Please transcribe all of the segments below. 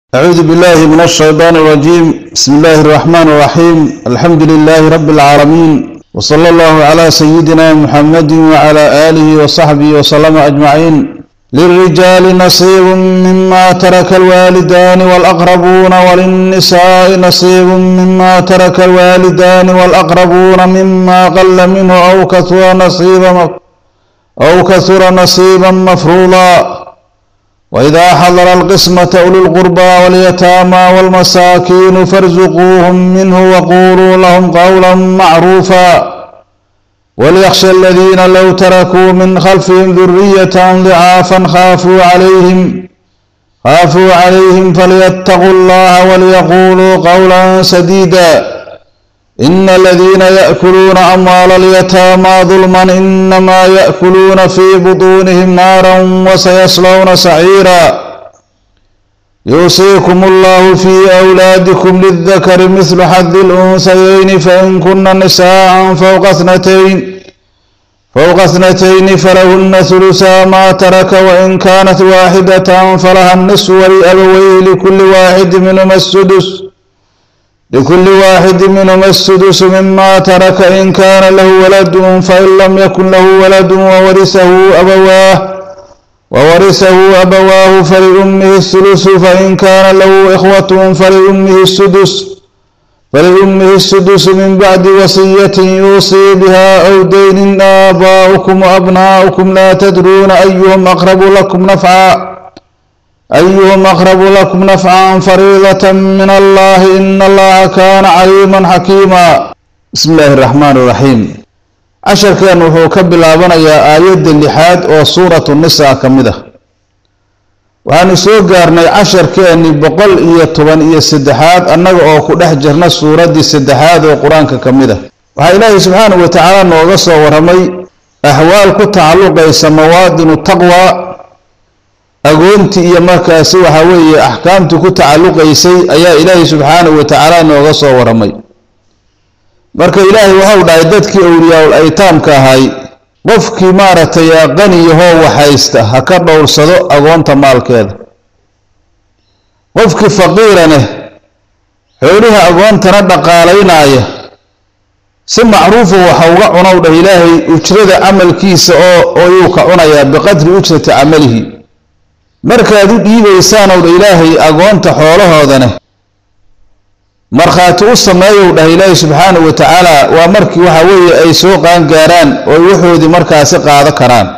أعوذ بالله من الشيطان الرجيم بسم الله الرحمن الرحيم الحمد لله رب العالمين وصلى الله على سيدنا محمد وعلى آله وصحبه وسلم أجمعين للرجال نصيب مما ترك الوالدان والأقربون وللنساء نصيب مما ترك الوالدان والأقربون مما قل منه أو كثر نصيبا أو كثر نصيبا مفروضا وإذا حضر القسمة أولو القربى واليتامى والمساكين فارزقوهم منه وقولوا لهم قولا معروفا وليخشى الذين لو تركوا من خلفهم ذرية ضعافا خافوا عليهم خافوا عليهم فليتقوا الله وليقولوا قولا سديدا إن الذين يأكلون أموال اليتامى ظلما إنما يأكلون في بطونهم نارا وسيصلون سعيرا يوصيكم الله في أولادكم للذكر مثل حظ الأنثيين فإن كن نساء فوق اثنتين فوق اثنتين فلهن ثلثا ما ترك وإن كانت واحدة فلها النصف ولأبويه لكل واحد منهما السدس لكل واحد منهما السدس مما ترك إن كان له ولد فإن لم يكن له ولد وورثه أبواه وورثه أبواه فلأمه الثلث فإن كان له إخوة فلأمه السدس فلأمه السدس من بعد وصية يوصي بها أو دين آباؤكم وأبناؤكم لا تدرون أيهم أقرب لكم نفعا أيهم أقرب لكم نفعا فريضة من الله إن الله كان عليما حكيما بسم الله الرحمن الرحيم casharkan wuxuu ka bilaabanayaa aayadda lixaad oo suuratu nisaa ka mid ah waxaanu soo gaarnay casharkeeni boqol iyo toban iyo saddexaad annaga oo ku dhex jirna suuraddii saddexaad oo qur-aanka ka mid ah waxaa ilaahay subxaanahu wa tacaala nooga soo warramay axwaal ku tacalluqaysa mawaadinu taqwa agoontii iyo markaasi waxa weeye axkaamtii ku tacalluqaysay ayaa ilaahay subxaanahu wa tacaala nooga soo warramay marka ilaahay waxau dhahay dadkii awliyaa-ul aytaamka ahay qofkii maaragtay qaniyahoo waxaysta ha ka dhowrsado agoonta maalkeeda qofkii faqiiraneh xooliha agoontana dhaqaalaynaaya si macruufa waxa uga cunow dhah ilaahay ujrada camalkiisa oo oyuu ka cunayaa biqadri ujrati camalihi markaad u dhiibaysaan dha ilaahay agoonta xoolahoodaneh markhaati u sameeyow dhah ilaahi subxaanahu wa tacaala waa markii waxa weeye ay soo qaangaaraan oo waxoodii markaasi qaado karaan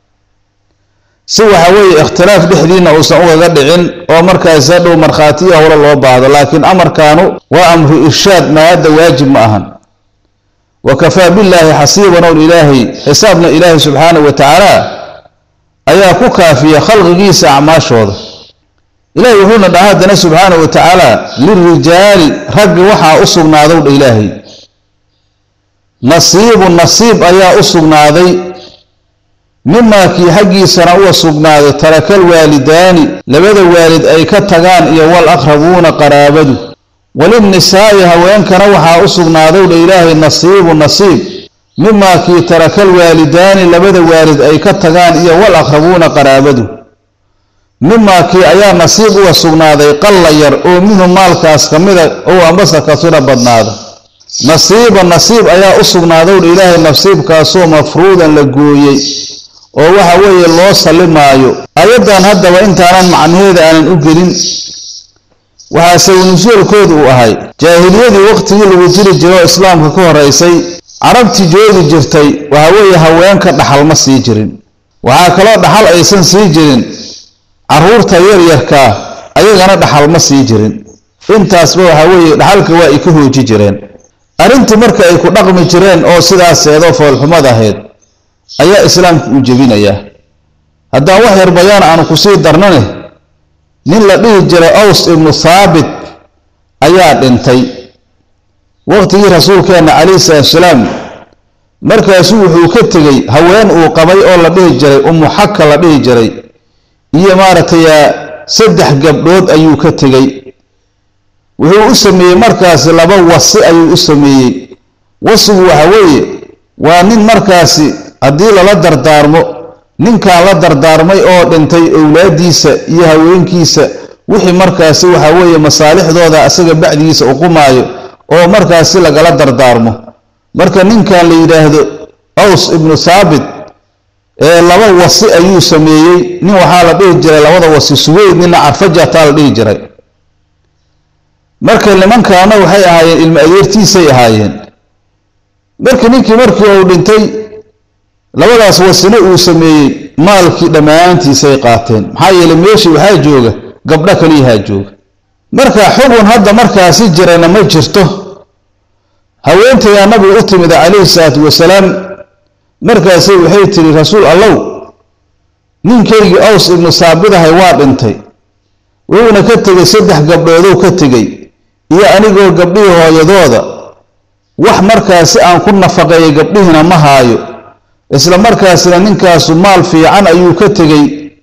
si waxa weeye ikhtilaaf dhexdiinna uusan ugaga dhicin oo markaasi hadhow markhaatiya howlo loo baahdo laakiin amarkaanu waa amru irshaad maadda waajib ma ahan wa kafaa billaahi xasiiban owl ilaahay xisaabna ilaahi subxaanahu wa tacaala ayaa ku kaafiya khalqigiisa acmaashooda ilaahay wuxuuna dhaha haddana subxaanahu wa tacaala lirijaali raggi waxaa u sugnaadow dha ilaahay nasiibu nasiib ayaa u sugnaaday mimaa kii xaggiisana uga sugnaaday tarakal waalidaani labada waalid ay ka tagaan iyo wal aqrabuuna qaraabadu walinnisaa'i haweenkana waxaa u sugnaadow dha ilaahay nasiibu nasiib mimaa kii tarakal waalidaani labada waalid ay ka tagaan iyo wal aqrabuuna qaraabadu mimaa kii ayaa nasiib uga sugnaaday qalla yar oo minhu maalkaas ka mida ou ambasa kasira badnaada nasiiba nasiib ayaa u sugnaadowdha ilaahay nasiibkaasoo mafruudan la gooyey oo waxa weeye loo sallimaayo ayaddan haddaba intaanan macnaheeda aanan u gelin waxaa sawnasuulkoodu uu ahay jaahiliyadii waqtigii lagu jiri jiro oo islaamka ka horeysay carabtii joogi jirtay waxa weeye haweenka dhaxal ma sii jirin waxaa kaloo dhaxal aysan sii jirin caruurta yaryarkaa ayagana dhaxal ma sii jirin intaasba waxaa weeye dhaxalka waa ay ka hooji jireen arrintii marka ay ku dhaqmi jireen oo sidaaseedoo foolxumad ahayd ayaa islaamku u jebinayaa haddaan wax yar bayaan aanu kusii darnane nin la dhihi jiray aws ibnu thaabit ayaa dhintay waqtigii rasuulkeenna calayhi salaatusalaam markaasuu wuxuu ka tegey haween uu qabay oo la dhihi jiray ummu xaka la dhihi jiray iyo maaragtay saddex gabdhood ayuu ka tegey wuxuu u sameeyey markaasi laba wasi ayuu u sameeyey wasigu waxa weeye waa nin markaasi haddii lala dardaarmo ninkan la dardaarmay oo dhintay owlaadiisa iyo haweenkiisa wixii markaasi waxa weeye masaalixdooda asaga bacdigiisa uqumaayo oo markaasi lagala dardaarmo marka ninkan la yidhaahdo aws ibnu thaabit ee laba wasi ayuu sameeyey nin waxaa la dhihi jiray labada wasi suweyd nina carfajataa la dhihi jiray marka nimankaana waxay ahaayeen ilmo adeertiisay ahaayeen marka ninkii markii uu dhintay labadaas wasina uu sameeyey maalkii dhammaantiisay qaateen maxaa yeeley meeshii waxaa jooga gabdho kaliyahaa jooga marka xugun hadda markaasi jirana ma jirto haweenteedaa nabiga u timida calayhi salaatu wasalaam markaasay waxay tidhi rasuul allow ninkaygii aws ibnu saabidahay waa dhintay wuxuuna ka tegey saddex gabdhoodou ka tegey iyo anigoo gabdhihii hooyadooda wax markaasi aan ku nafaqeeyay gabdhihiina ma haayo isla markaasina ninkaasu maal fiican ayuu ka tegey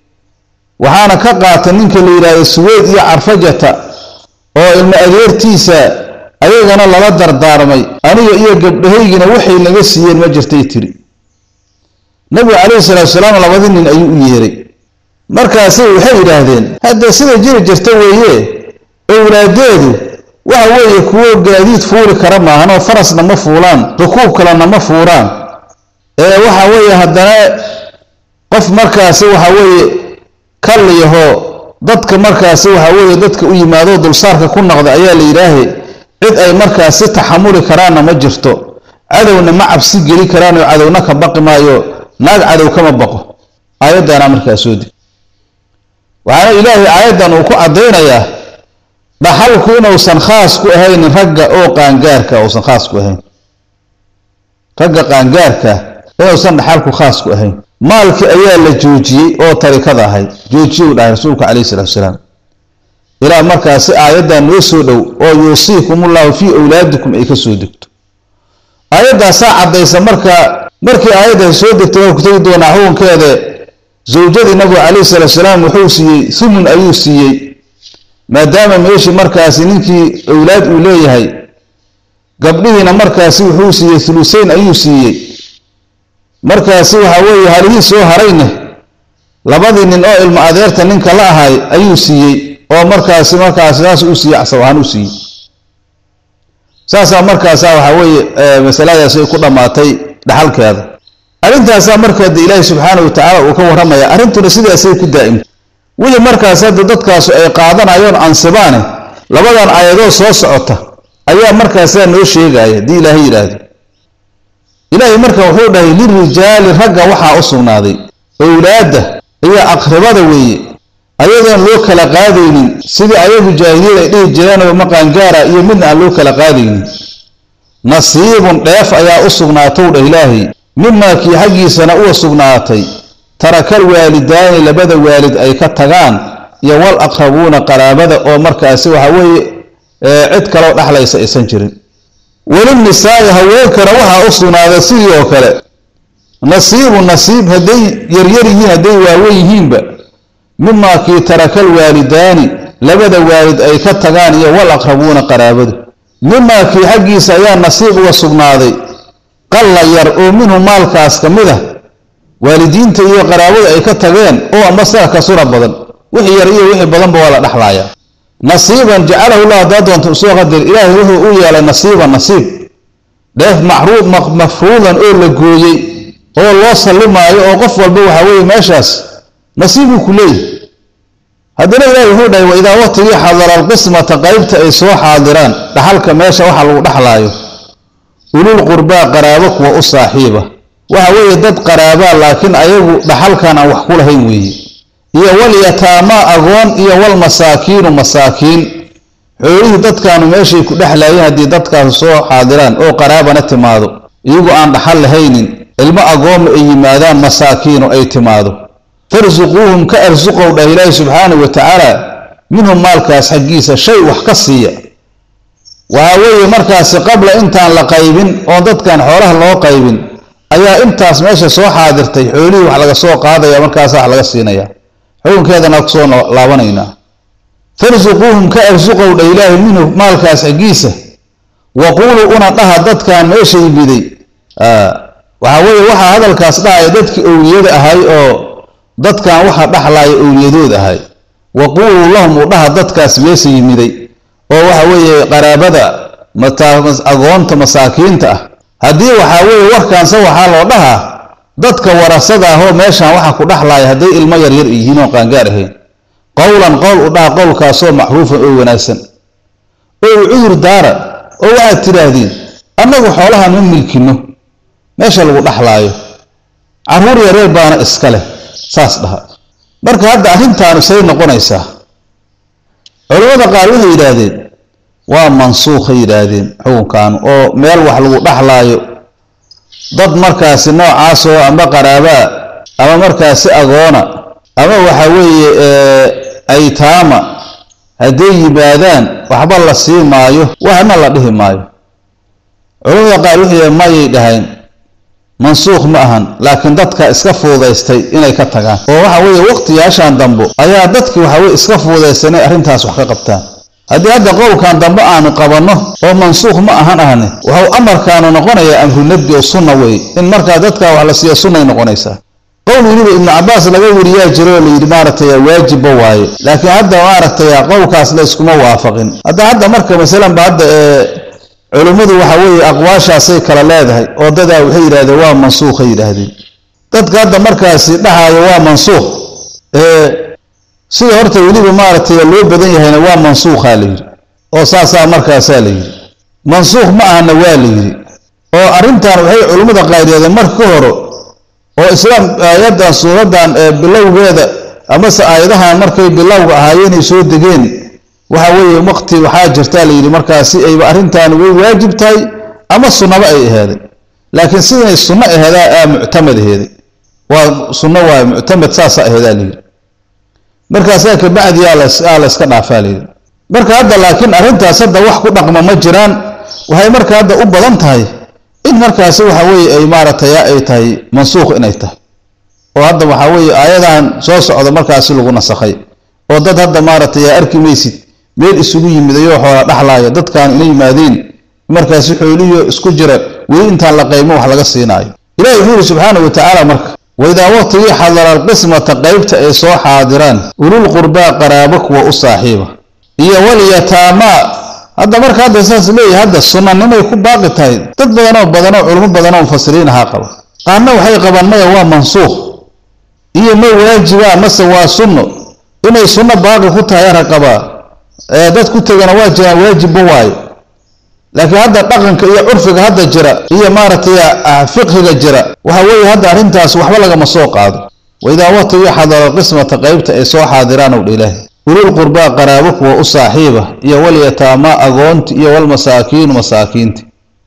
waxaana ka qaatay ninka la yidhaahdo suweyd iyo carfajata oo ilmo adeertiisa ayagana lala dardaarmay aniga iyo gabdhahaygina waxay naga siiyeen ma jirtay tiri nabigu calayhi salaatu salaam labadii nin ayuu u yeeray markaasay waxay yidhaahdeen hadda sida jiri jirta weeye owlaadeedu waxa weeye kuwo gaadiid fuuli kara maahanoo farasna ma fuulaan rukuub kalena ma fuuraan ee waxa weeye haddana qof markaasi waxa weeye kalliyaho dadka markaasi waxa weeye dadka u yimaado dulsaarka ku noqda ayaa la yidhaahe cid ay markaasi taxamuli karaanna ma jirto cadowna ma cabsi geli karaan oo cadowna ka baqi maayo naag cadow kama baqo aayaddaana markaa soo deg waxaana ilaahay aayaddan uu ku caddaynayaa dhaxalku inuusan khaas ku ahaynin ragga oo qaangaarka uusan khaas ku ahayn ragga qaangaarka inuusan dhaxalku khaas ku ahayn maalkii ayaa la joojiyey oo tarikada ahayd joojiye uu dhahay rasuulka calayhi salatu wasalaam ilaa markaasi aayaddan noo soo dhow oo yuusiikumullahu fii awlaadikum ay ka soo degto aayaddaasaa caddaysa marka markii aayaddaas soo degtay waa ku tegi doonaa xukunkeeda zawjadii nabigu calayhi salatu salaam wuxuu siiyey thumun ayuu siiyey maadaama meeshii markaasi ninkii owlaad uu leeyahay gabdhihiina markaasi wuxuu siiyey thuluseyn ayuu siiyey markaasi waxa weeye halihii soo harayne labadii nin oo ilmo adeerta ninka la ahay ayuu siiyey oo markaasi markaasi saas uu siiyey casab ahaan u siiyey saasaa markaasaa waxaa weeye masaladaasi ay ku dhammaatay dhaxalkeeda arrintaasaa markaa de ilaahi subxaana wa tacaala uu ka warramaya arrintuna sidaasay ku daa'imta weli markaas hadda dadkaasu ay qaadanayoon ansibaane labadan aayadood soo socota ayaa markaasaa noo sheegaya haddii ilaahay yidhaahdo ilaahay marka wuxuu dhahay lirijaali ragga waxaa u sugnaaday owlaadda iyo aqribada weeye ayadoon loo kala qaadaynin sidii ayagu jaahiliyad ay dhihi jireenoo maqaangaara iyo midna aan loo kala qaadaynin nasiibun dheef ayaa u sugnaatow dhah ilaahay mimaa kii xaggiisana uwa sugnaatay tarakal waalidaani labada waalid ay ka tagaan iyo wal aqrabuuna qaraabada oo markaasi waxa weeye cid kaloo dhexlaysa aysan jirin welinisaa'i haweenkana waxaa u sugnaaday sidii oo kale nasiibu nasiib hadday yaryar yihiin hadday waawen yihiinba mimaa kii tarakal waalidaani labada waalid ay ka tagaan iyo wal aqrabuuna qaraabadu mimaa kii xaggiisa ayaa nasiib uga sugnaaday qalla yar oo minhu maalkaas ka mid ah waalidiinta iyo qaraabadu ay ka tageen oo amba sidaa kasura badan wixii yar iyo wixii badanba waa la dhexlaaya nasiiban jacalahu llah haddaa doonta usoo qadar ilaahay wuxuu u yeelay nasiiban nasiib dheef macruud mafruudan oo la gooyey oo loo sallimaayo oo qof walba waxaa weeye meeshaas nasiibuu ku leeyahy haddana ilahi wuxuu dhahay wa idaa waqtigii xadara alqismata qaybta ay soo xaadiraan dhaxalka meesha waxa lagu dhexlaayo ulul qurbaa qaraabo kuwa u saaxiiba waxa weeye dad qaraabaa laakiin ayagu dhaxalkan aan wax ku lahayn weeye iyo walyataamaa agoon iyo walmasaakiinu masaakiin xoolihii dadkaanu meeshay ku dhexlaayeen haddii dadkaasu soo xaadiraan oo qaraabana timaado iyagoo aan dhaxal lahaynin ilmo agooma ay yimaadaan masaakiinu ay timaado farsuquuhum ka arsuqow dhah ilaahi subxaanahu wa tacaala minhum maalkaas xaggiisa shay wax ka siiya waxa weeye markaasi qabla intaan la qaybin oon dadkan xoolaha loo qaybin ayaa intaas meesha soo xaadirtay xoolihii wax laga soo qaadaya markaasa wax laga siinaya xukunkeedana kusoo laabanaynaa farsuquuhum ka arsuqow dha ilaahi minhu maalkaas xaggiisa waquuluu una dhaha dadkan meesha yimiday waxa weeye waxaa hadalkaas dhahaya dadkii owliyada ahay oo dadkan waxa dhaxlaaya owliyadood ahay waquuluu lahum u dhaha dadkaas meesha yimiday oo waxa weeye qaraabada agoonta masaakiinta ah haddii waxaa weeye warkaanse waxaa loo dhahaa dadka warasada ahoo meeshaan waxa ku dhexlaaya hadday ilmo yaryar yihiin oo qaangaar ahayn qowlan qowl u dhaha qowlkaasoo macruufan oo wanaagsan oo u cudur daara oo waxaad tidhaahdeen annagu xoolahan ma milkino meesha lagu dhexlaayo carruur yareer baana iska leh saas dhaha marka hadda arrintaanu say noqonaysaa culimmada qaar waxay yidhaahdeen waa mansuukhay yidhaahdeen xukunkaanu oo meel wax lagu dhexlaayo dad markaasi noocaasoo amba qaraabaa ama markaasi agoona ama waxa weeye aytaama hadday yimaadaan waxba la sii maayo waxna la dhihi maayo culamada qaar waxay mayay dhahayn mansuukh ma ahan laakiin dadka iska fuudaystay inay ka tagaan oo waxa weeye waqtiyaashan dambo ayaa dadkii waxaweye iska fuudaystay inay arrintaas wax ka qabtaan haddii hadda qowlkan dambe aanu qabanno oo mansuukh ma ahan ahne waxau amarkaanu noqonayaa amru nabdi oo sunna wey in markaa dadka wax la siiya sunnay noqonaysaa qowl weliba ibnu cabaas laga weriyaa jiro oo layidhi maaragtay waajibba waaye laakiin hadda maaragtay qowlkaas la iskuma waafaqin hadda hadda marka masalanba hadda ee culimmadu waxa weeye aqwaashaasay kala leedahay oo dadaa waxay yidhahdeen waa mansuukhay yidhaahdeen dadka hadda markaasi dhahayo waa mansuukh sida horta weliba maaragtay loo badan yahayna waa mansuukhaa la yidhi oo saasaa markaasaa la yidhi mansuukh ma ahana waa la yidhi oo arrintan waxay culimmada qaariyadeen marka ka horo oo islaam aayaddan suuradan ee bilowgeeda amase aayadahan markay bilowga ahaayeenay soo degeen waxa weeye waqti waxaa jirtaa la yidhi markaasi ayba arrintan way waajib tahay ama sunnaba ay aheeday laakiin sidanay sunno aheedaa aa muctamad aheeday waa sunno waaye muctamad saasa aheedaa la yidhi markaasaa kabacdi aa la iska dhaafaa la yidhi marka hadda laakiin arrintaas hadda wax ku dhaqma ma jiraan waxay marka hadda u badan tahay in markaasi waxa weeye ay maaragtay ay tahay mansuukh inay tahay oo hadda waxaa weeye aayadan soo socda markaasi lagu nasakhay oo dad hadda maaragtay aa arki maysid meel isugu yimidayoo xoola dhexlaaya dadkaan ina yimaadeen markaasi xooliyo isku jira weli intaan la qaymo wax laga siinaayo ilahi wuxuu yihi subxaana wa tacaala marka waidaa waqtigii xadara alqismata qaybta ay soo xaadiraan ulul qurbaa qaraabo kuwa u saaxiiba iyo walyataamaa hadda marka hadda saas leeyahay hadda sunnanimay ku baaqi tahay dad badanoo badanoo culimo badanoo mufasiriin ahaa qaba qaarna waxay qabaan maya waa mansuukh iyo ma waajibaa mase waa sunno inay sunno baaqi ku tahay ara qabaa dad ku tegana waa jiraan waajibba waayo laakiin hadda dhaqanka iyo curfiga hadda jira iyo maaragtay fiqhiga jira waxa weeye hadda arrintaas waxba lagama soo qaado waidaa waqtigii xadara qismata qaybta ay soo xaadiraan ow dha ilaahi ulul qurbaa qaraabo kuwa u saaxiiba iyo walyataamaa agoonti iyo walmasaakiinu masaakiinti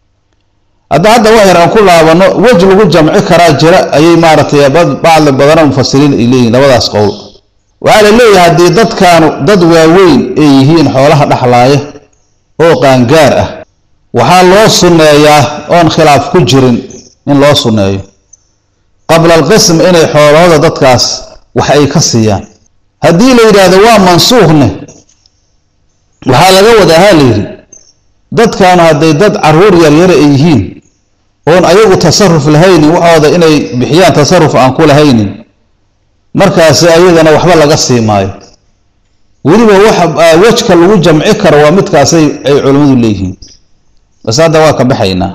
hadda hadda wax yar aan ku laabano wej lagu jamci karaa jira ayay maaragtay bacdi badanoo mufasiriin ay leeyihin labadaas qowl waxaa la leeyahay haddii dadkaanu dad waaweyn ay yihiin xoolaha dhexlaaya oo qaangaar ah waxaa loo sunneeyaa oon khilaaf ku jirin in loo sunneeyo qabla alqism inay xoolahooda dadkaas wax ay ka siiyaan haddii la yidhaahdo waa mansuukhne waxaa laga wadahaa la yidhi dadkaanu hadday dad carruur yaryara ay yihiin oon ayagu tasaruf lahaynin waxooda inay bixiyaan tasaruf aan ku lahaynin markaasi ayadana waxba laga sii maayo weliba waxa wejka lagu jamci karo waa midkaasay ay culimmadu leeyihiin bas hadda waa ka baxaynaa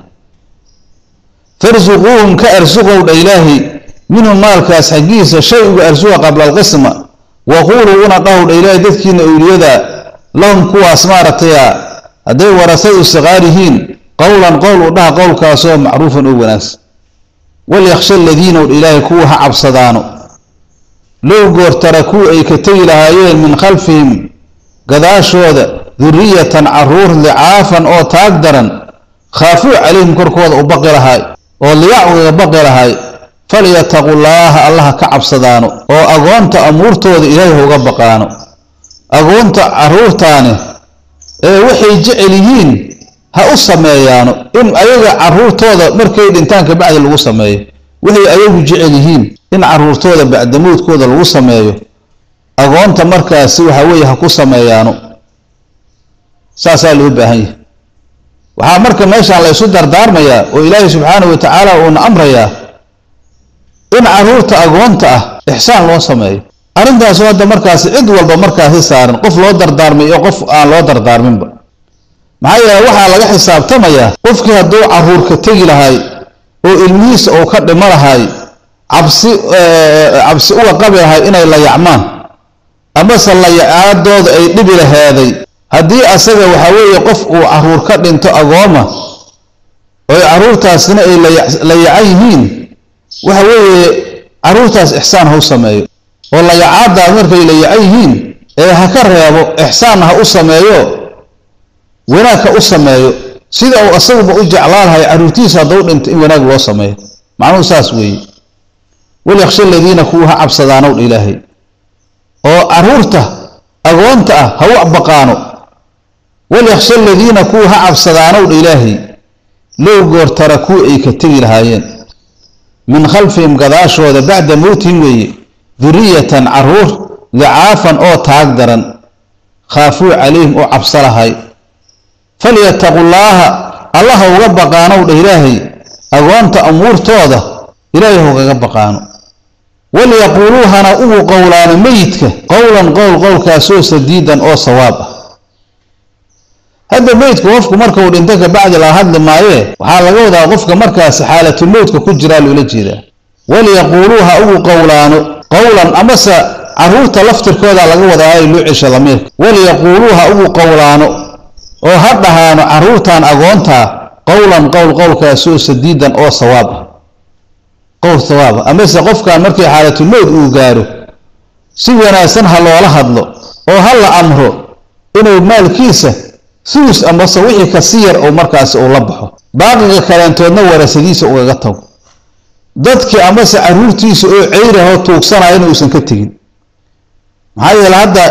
farsuquuhum ka arsuqow dha ilaahi minhu maalkaas xaggiisa shay uga arsuqa qabla alqisma waquuluu una dhahow dha ilaahi dadkiina owliyada lahum kuwaas maaragtaya hadday warasadu siqaar yihiin qowlan qowl u dhaha qowlkaasoo macruufan oo wanaagsan walyakhsha aladiina dha ilaahi kuwa ha cabsadaano low goor tarakuu ay ka tegi lahaayeen min khalfihim gadaashooda duriyatan caruur licaafan oo taag daran khaafuu calayhim korkooda u baqi lahaay oo liyacwiga baqi lahaay falyataqu llaaha allaha ka cabsadaano oo agoonta amuurtooda ilaahay ha uga baqaano agoonta carruurtaani ee waxay jecel yihiin ha u sameeyaano in ayaga carruurtooda markay dhintaan kabacdi lagu sameeyo waxay ayagu jecel yihiin in carruurtooda bacdamoodkooda lagu sameeyo agoonta markaasi waxa weeye ha ku sameeyaano saasaa loo baahan yahay waxaa marka meeshaan la ysu dardaarmayaa oo ilaahay subxaanahu wa tacaala uuna amrayaa in carruurta agoonta ah ixsaan loo sameeyo arrintaasu hadda markaasi cid walba markaasi saaran qof loo dardaarmay iyo qof aan loo dardaarminba maxaa yeele waxaa laga xisaabtamayaa qofkii hadduu caruurka tegi lahay oo ilmihiisa uu ka dhimo lahay cabsi cabsi uga qabi lahay inay layacmaan amase layacaadooda ay dhibi laheeday haddii asaga waxaa weeye qof uu caruur ka dhinto agooma oo caruurtaasina ay layacan yihiin waxa weeye caruurtaas ixsaan ha u sameeyo oo layacaadaas markay layacan yihiin ee ha ka reebo ixsaanna ha u sameeyo wanaag ha u sameeyo sida uu asaguba u jeclaan lahay caruurtiisa haddau dhinto in wanaag loo sameeyo macnuhu saas weeye walyaksha aladiina kuwa ha cabsadaanow dha ilaahay oo caruurta agoonta ah ha u baqaano walyaksha aladiina kuwa ha cabsadaanow dha ilaahay low goor tarakuu ay ka tegi lahaayeen min khalfihim gadaashooda bacda mowtihim weeye duriyatan caruur dicaafan oo taag daran khaafuu calayhim oo cabso lahay falyataqu llaaha allaha uga baqaanow dha ilaahay agoonta amuurtooda ilaahay haugaga baqaano walyaquuluu hana ugu qowlaano meyidka qowlan qowl qowlkaasoo sadiidan oo sawaab ah hadda meydku qofku markau dhinto kabacdi laga hadli maayee waxaa laga wadaa qofka markaasi xaalatulmowdka ku jiraa loola jeedaa walyaquuluu ha ugu qowlaano qowlan amase caruurta laftirkooda laga wadaayo loo cesha damiirka walyaquuluu ha ugu qowlaano oo ha dhahaano caruurtan agoontaa qowlan qowl qowlkaasoo sadiidan oo sawaab ah qowl sawaab ah amase qofkan markii xaalatulmowd uu gaaro si wanaagsan ha loola hadlo oo ha la amro inuu maalkiisa sulus amase wixii kasi yar oo markaasi uu la baxo baaqiga kaleentoodna warasadiisa ugaga tago dadkii amase caruurtiisa oo ceyrahoo tuugsanaya inuusan ka tegin maxaa yeele hadda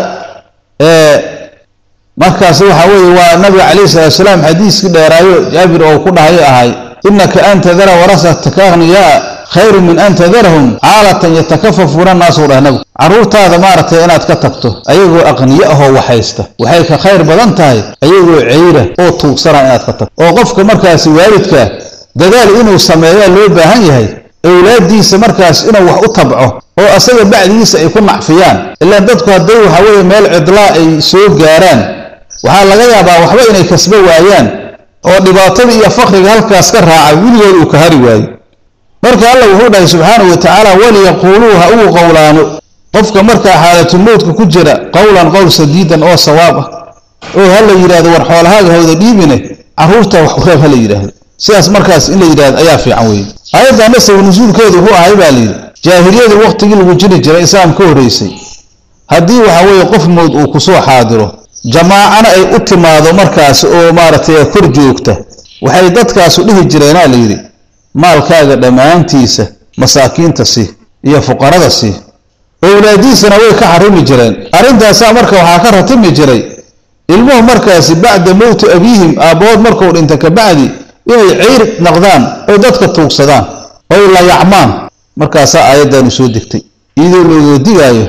markaasi waxaa weeye waa nabiga calayhi salatu salaam xadiiskii dheeraayo jaabir oo ku dhahayo ahay innaka an tadara warasataka akhniyaa khayru min an tadarahum caalatan yatakafafuuna annaasu dhah nabigu carruurtaada maaragtay inaad ka tagto ayagoo aqniyo ahoo waxaysta waxay ka khayr badan tahay ayagoo ceyra oo tuugsana inaad ka tagto oo qofka markaasi waalidka dadaal inuu sameeyaa loo baahan yahay awlaaddiisa markaas inuu wax u tabco oo asaga bacdigiisa ay ku nacfiyaan ilaan dadku hadday waxa weeye meel cidlaa ay soo gaaraan waxaa laga yaabaa waxba inay kasbo waayaan oo dhibaatadii iyo fakriga halkaas ka raacay weligood uu ka hari waayo marka alla wuxuu dhahay subxaanahu wa tacaala waliyaquuluu ha ugu qowlaano qofka markaa xaalatulmowdka ku jira qowlan qowl sadiidan oo sawaab ah oo ha la yidhahdo war xoolahaaga hawda dhiibine carruurta wax ureeb ha la yidhaahdo sidaas markaas in la yidhahdo ayaa fiican weeye aayaddanna sabab nusuulkeedu wuxuu ahay baa layidhi jaahiliyadii waqtigii lagu jiri jiray islaam ka horreysay haddii waxa weeye qof mowd uu kusoo xaadiro jamaacana ay u timaado markaas oo maaragtay kor joogta waxay dadkaasu dhihi jireenaa la yidhi maalkaaga dhammaantiisa masaakiinta sii iyo fuqarada sii owlaadiisana way ka xarimi jireen arrintaasaa marka waxaa ka ratimi jiray ilmuhu markaasi bacda mowti abiihim aabbood markuu dhinta kabacdi inay ceyr naqdaan oy dadka tuugsadaan oy layacmaan markaasaa aayaddaanu soo degtay iyadoo looga digaayo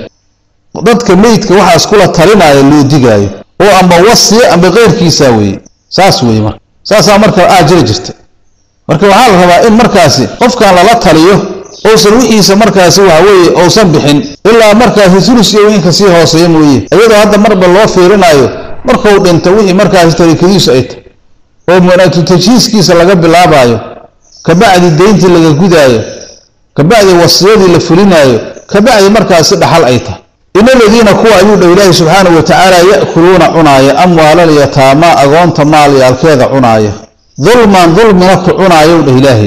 dadka meydka waxaas kula talinaayo loo digaayo oo ama wasiya ama keyrkiisaa weeye saas weeye marka saasaa marka aa jiri jirta marka waxaa la rabaa in markaasi qofkan lala taliyo ousan wixiisa markaasi waxa weeye ousan bixin ilaa markaasi sulus iyo wixii kasii hooseeya mooye iyadoo hadda marba loo fiirinaayo markuu dhinto wixii markaasi tarikadiisu ay tahy oo munaatu tajhiiskiisa laga bilaabaayo kabacdi deyntii laga gudaayo kabacdi wasiyadii la fulinaayo kabacdi markaasi dhaxal ay tahay in aladiina kuwa ayuu dha ilaahi subxaanahu wa tacaala ya'kuluuna cunaaya amwaalal yataamaa agoonta maalyaalkeeda cunaaya dulman dulmina ku cunaayow dheh ilaahay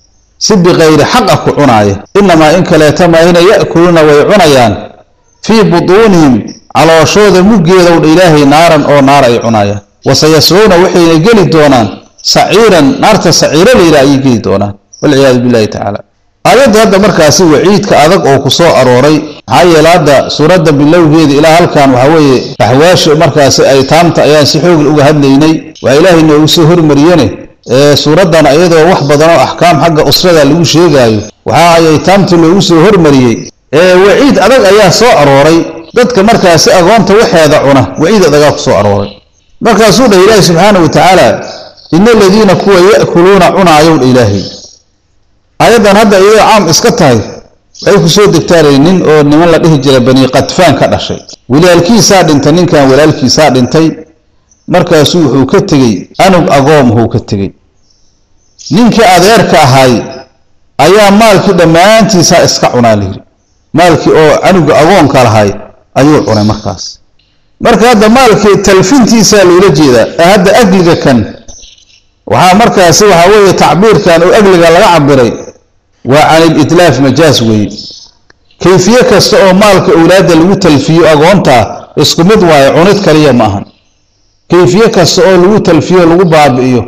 si bikayri xaqa ku cunaaya inamaa in kaleeta maayna ya'kuluuna way cunayaan fii butuunihim calooshooda muggeedow dha ilaahay naaran oo naar ay cunaayaan wasayasluuna waxayna geli doonaan saciiran naarta saciiro layidhaha ayay geli doonaan walciyaadu billahi tacaala aayadda hadda markaasi waciidka adag oo ku soo arooray maxaa yeele hadda suuradda bilowgeeda ilaa halkan waxaa weeye axwaasha markaasi aytaamta ayaan si xoogl uga hadlaynay waa ilaahay noogu soo hormariyene ee suuraddan iyadoo wax badan oo axkaam xagga usrada lagu sheegaayo waxa ay aytaamta loogu soo hormariyey ee waciid adag ayaa soo arooray dadka markaasi agoonta waxeeda cuna waciid adagaa ku soo arooray markaasuu dhah ilaahi subxaana wa tacaala ina aladiina kuwa ya'kuluuna cunaayow dha ilaahay aayaddan hadda iyadoo caam iska tahay waxay ku soo degtaanay nin oo niman la dhihi jiray bani qadfaan ka dhashay walaalkiisaa dhintay ninkan walaalkiisaa dhintay markaasuu wuxuu ka tegey anug agoomhuu ka tegey ninkii adeerka ahay ayaa maalkii dhammaantiisaa iska cunaa layidhi maalkii oo canuga agoonka lahay ayuu cunay markaas marka hadda maalkii talfintiisaa loola jeedaa ee hadda agliga kan waxaa markaasi waxaa weeye tacbiirkan oo agliga laga cabiray waa can ilitlaaf majaas weeye kayfiye kasta oo maalka owlaadda lagu talfiyo agoontaa isku mid waayo cunid kaliya ma ahan kayfiye kasta oo lagu talfiyo lagu baabi'iyo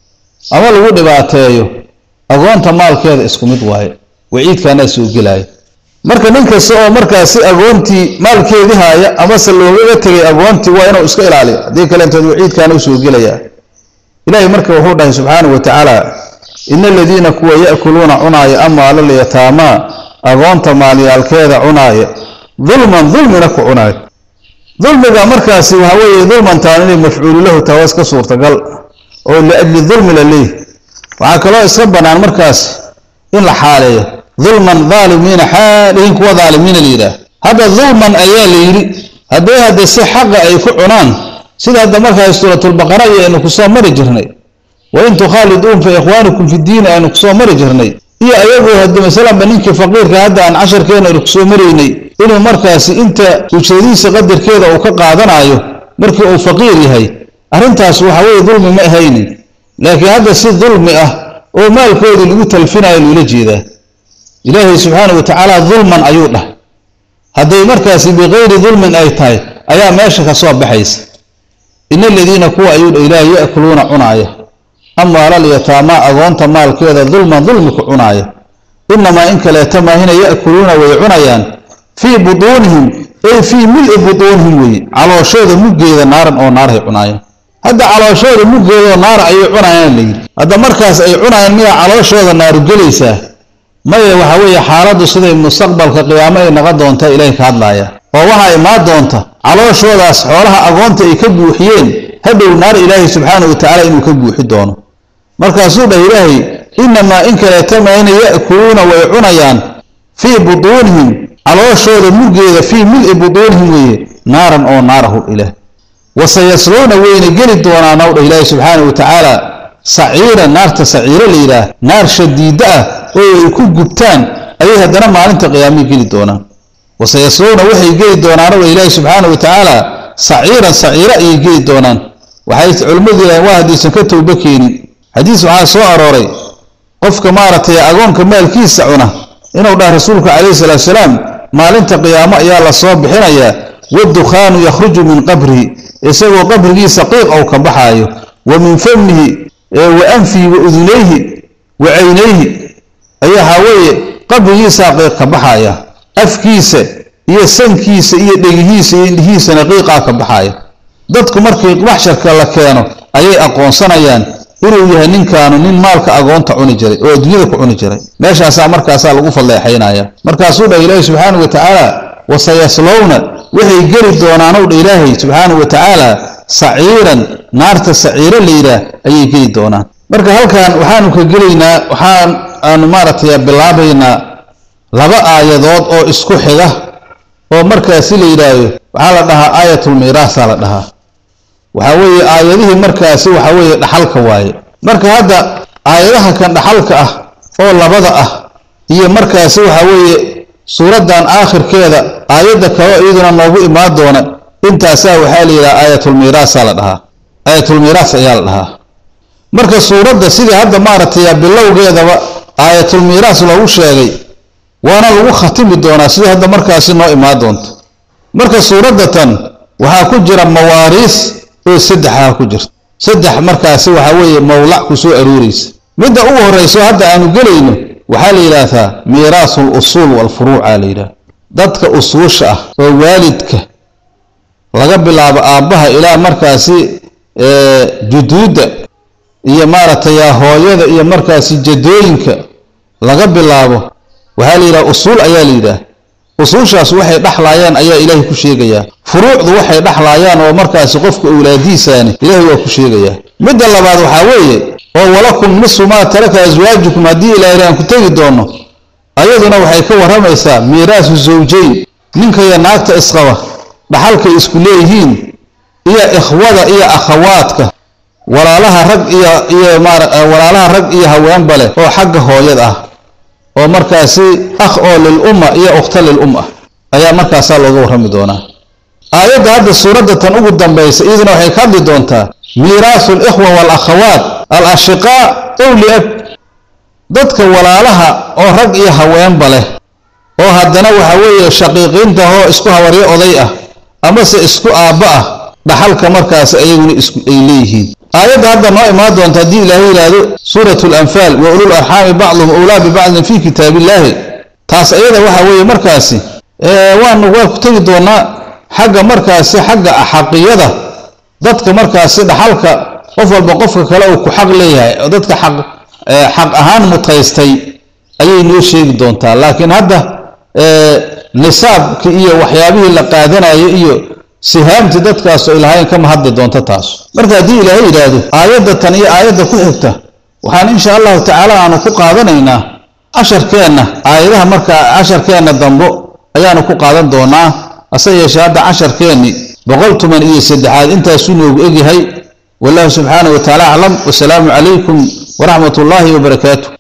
ama lagu dhibaateeyo agoonta maalkeeda isku mid waaye waciidkaanaa soo gelaya marka nin kasta oo markaasi agoontii maalkeedii haaya amase loogaga tegay agoontii waa inuu iska ilaaliyo haddii kaleentood waciidkaana u soo gelaya ilaahay marka wuxuu dhahay subxaanahu wa tacaala ina aladiina kuwa ya'kuluuna cunaaya amwaalal yataamaa agoonta maalyaalkeeda cunaaya dulman dulmina ku cunaaya dulmiga markaasi waxaa weeye dulmantaan inay mafcuulu lahu tahay waa iska suurtagal oo liajli dulmi la leeyahy waxaa kaloo iska bannaan markaas in la xaaleeyo dulman daalimiina xaalihin kuwa daalimiina la yidhaah hadda dulman ayaa la yidhi haddee hadde si xaqa ay ku cunaan sida hadda markaas suuratulbaqara iyo aynu kusoo mari jirnay wa in tukhaaliduun fa ikhwaanukum fi diini aynu kusoo mari jirnay iyo ayagoo hadde masalanba ninkii faqiirka hadda aan casharkeena aynu kusoo maraynay inuu markaasi inta ujradiisa qadarkeeda uu ka qaadanayo markii uu faqiir yahay arrintaas waxa weeye dulmi ma ahaynin laakiin hadda si dulmi ah oo maalkoodii lagu talfinayo loola jeedaa ilaahay subxaana wa tacaala dulman ayuu dhah hadday markaasi bikayri dulmin ay tahay ayaa meesha ka soo baxaysa ina aladiina kuwa ayuu dha ilaahay ya'kuluuna cunaaya amwaalal yataamaa agoonta maalkeeda dulman dulmi ku cunaaya inamaa in kaleeta maahina ya'kuluuna way cunayaan fii butuunihim ay fii mil-i butuunihim weeye calooshooda muggeeda naaran oo naarhay cunaayaan hadda calooshooda muggeeda oo naar ayay cunayaan la yidhi hadda markaas ay cunayaan miyaa calooshooda naaru gelaysaa maya waxa weeye xaaladdu siday mustaqbalka qiyaamo ay noqon doontaa ilaahay ka hadlaaya oo waxaa imaan doonta calooshoodaas xoolaha agoonta ay ka buuxiyeen hadhow naar ilaahay subxaanahu wa tacaala inuu ka buuxi doono markaasuu dhah ilaahay inamaa in kaleeta maayna ya'kuluuna way cunayaan fii butuunihim calooshooda muggeeda fii mil-i butuunihim weeye naaran oo naarahu ilaah wasayasluuna wayna geli doonaan ow dhah ilaahay subxaanahu wa tacaala saciira naarta saciiro la yidhaah naar shadiida ah oo ay ku gubtaan ayay haddana maalinta qiyaamay geli doonaan wasayasluuna waxay geli doonaan ow dhah ilaahay subxaanahu wa tacaala saciiran saciiro ayay geli doonaan waxay culimmadu yidhahan waa haddaysan ka towbo keenin xadiis waxaa soo arooray qofka maaragtay agoonka maalkiisa cuna inuu dhah rasuulku calayhi salaatu salaam maalinta qiyaamo ayaa la soo bixinayaa waddukhaanu yakhruju min qabrihi isagoo qabrigiisa qiiq ou ka baxaayo wa min famihi wa anfihi wa udunayhi wa caynayhi ayaa waxaa weeye qabrigiisaa qiiq ka baxaya afkiisa iyo sankiisa iyo dhegihiisa iyo indhihiisana qiiqaa ka baxaya dadku markii maxsharka la keeno ayay aqoonsanayaan inuu yahay ninkaanu nin maalka agoonta cuni jiray oo adduunyada ku cuni jiray meeshaasaa markaasaa lagu falleexaynaya markaasuu dhah ilaahay subxaanahu wa tacaala wasayaslowna waxay geli doonaanow dha ilaahay subxaanahu wa tacaala saciiran naarta saciiro la yidhaah ayay geli doonaan marka halkan waxaanu ka gelaynaa waxaan aanu maaragtay bilaabaynaa laba aayadood oo isku xiga oo markaasi la yidhaahdo waxaa la dhahaa aayatulmiiraasaa la dhahaa waxaa weeye aayadihii markaasi waxa weeye dhaxalka waaye marka hadda aayadaha kan dhaxalka ah oo labada ah iyo markaasi waxa weeye suuraddan aakhirkeeda aayadda kaleo iyaduna noogu imaan doona intaasaa waxaa la yidhaha aayatulmiiraasaa la dhahaa aayatulmiiraas ayaa la dhahaa marka suuradda sidii hadda maaragtay bilowgeedaba aayatulmiiraas loogu sheegay waana lagu khatimi doonaa sidii hadda markaasi noo imaan doonto marka suuradda tan waxaa ku jira mawaariis oo saddexaa ku jirta saddex markaasi waxaa weeye mawlac ku soo arooraysa midda ugu horrayso hadda aanu gelayno waxaa la yidhaahdaa miiraasu alusuul waalfuruuca la yidhaha dadka usuusha ah oo waalidka laga bilaabo aabbaha ilaa markaasi juduudda iyo maaragtay hooyada iyo markaasi jadooyinka laga bilaabo waxaa la yidhaha usuul ayaa la yidhaah usuushaas waxay dhexlaayaan ayaa ilaahay ku sheegayaa furuucdu waxay dhexlaayaan oo markaasi qofka owlaadiisaani ilaahay waa ku sheegayaa midda labaad waxaa weeye oo walakum nisu maa taraka aswaajukum haddii ilaahay aan ku tegi doono ayaduna waxay ka warramaysaa miiraasu zawjayn ninka iyo naagta isqaba dhaxalkay isku leeyihiin iyo ikhwada iyo akhawaadka walaalaha rag iyo iyo maar walaalaha rag iyo haweenba leh oo xagga hooyad ah oo markaasi akh oo lil umma iyo ukhta lil um ah ayaa markaasaa looga warrami doonaa aayadda hadda suuradda tan ugu dambaysa iyaduna waxay ka hadli doontaa miiraasu alikhwa waalakhawaat al ashiqaa ow liab dadka walaalaha oo rag iyo haweenba leh oo haddana waxa weeye shaqiiqiinta oo isku habaryo oday ah amase isku aabba ah dhaxalka markaas ayaguna isku ay leeyihiin aayadda hadda noo imaan doonta haddii ilaahay yidhaahdo suurat alanfaal wa ulul arxaami bacduhum owlaa bibacdin fii kitaabillaahi taas ayada waxa weeye markaasi waanu waa ku tegi doonaa xagga markaasi xagga xaqiyada dadka markaasi dhaxalka qof walba qofka kale uu ku xaq leeyahay oo dadka xaq xaq ahaan mutaystay ayay noo sheegi doontaa laakiin hadda nisaabki iyo waxyaabihii la qaadanayo iyo sihaamti dadkaas ay lahayn kama hadli doonto taas marka haddii ilaahay yidhaahdo aayadda tan iyo aayadda ku xigta waxaan insha allahu tacaala aanu ku qaadanaynaa casharkeenna aayadaha markaa casharkeenna dambo ayaanu ku qaadan doonaa hase yeeshee hadda casharkeenni boqol toban iyo saddexaad intaasuu noogu egyahay wallahu subxaanahu wa tacaala aclam wasalaamu calaykum waraxmat ullaahi wabarakaatu